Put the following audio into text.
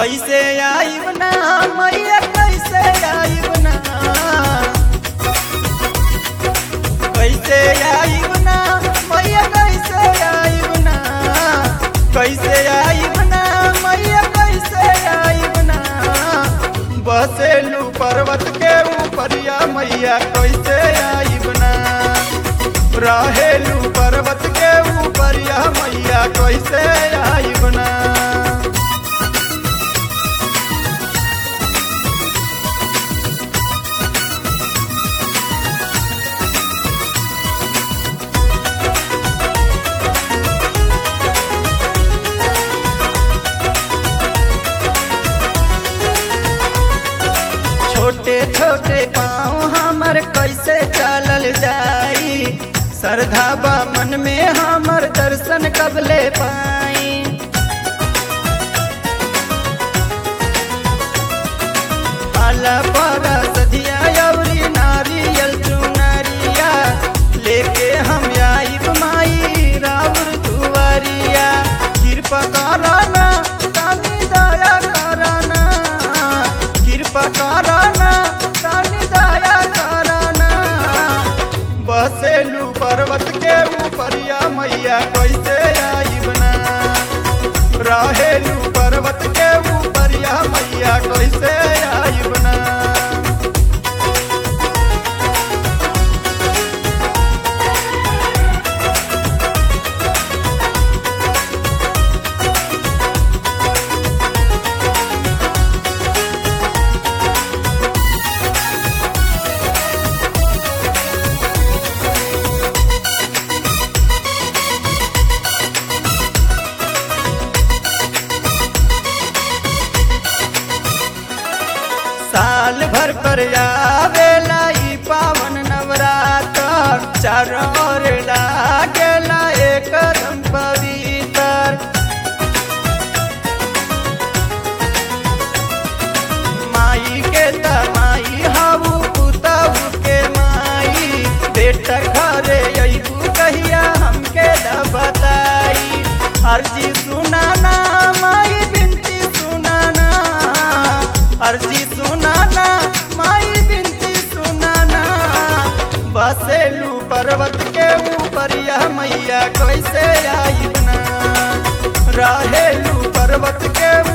कैसे आइब ना मैया कैसे आइब ना कैसे आइब ना मैया कैसे आइब ना कैसे आइब ना मैया कैसे आइब ना बसेलू पर्वत के ऊपरिया मैया कैसे आइब ना रहेलू पर्वत के ऊपरिया मैया कैसे आइब ना छोटे छोटे पाँव हमर कैसे चलल जाई श्रद्धा बा मन में हमर दर्शन कबले पाई आला पारा सधिया अवरी नारियल चुनरिया लेके हम आइब माई राउर दुआरिया कृपा कराना तानी दया कराना कृपा कराना तानी दया कराना बसेलू पर्वत के ऊपरिया मैया कैसे आइब ना रहेलू पर्वत के ऊपरिया मैया कैसे आइब ना साल भर पर आवेला ई पावन नवरात्र चारों ओर लागेला एकदम पवित्र माई के तमाई हाउ पुतहु के माई बेटा घरे अइबू कहिया हमके न बताई अर्जी सुनाना माई बिनती सुनाना अर्जी सुनाना माई बिनती सुनाना बसेलू पर्वत के ऊपरिया मैया कैसे आइब ना रहेलू पर्वत के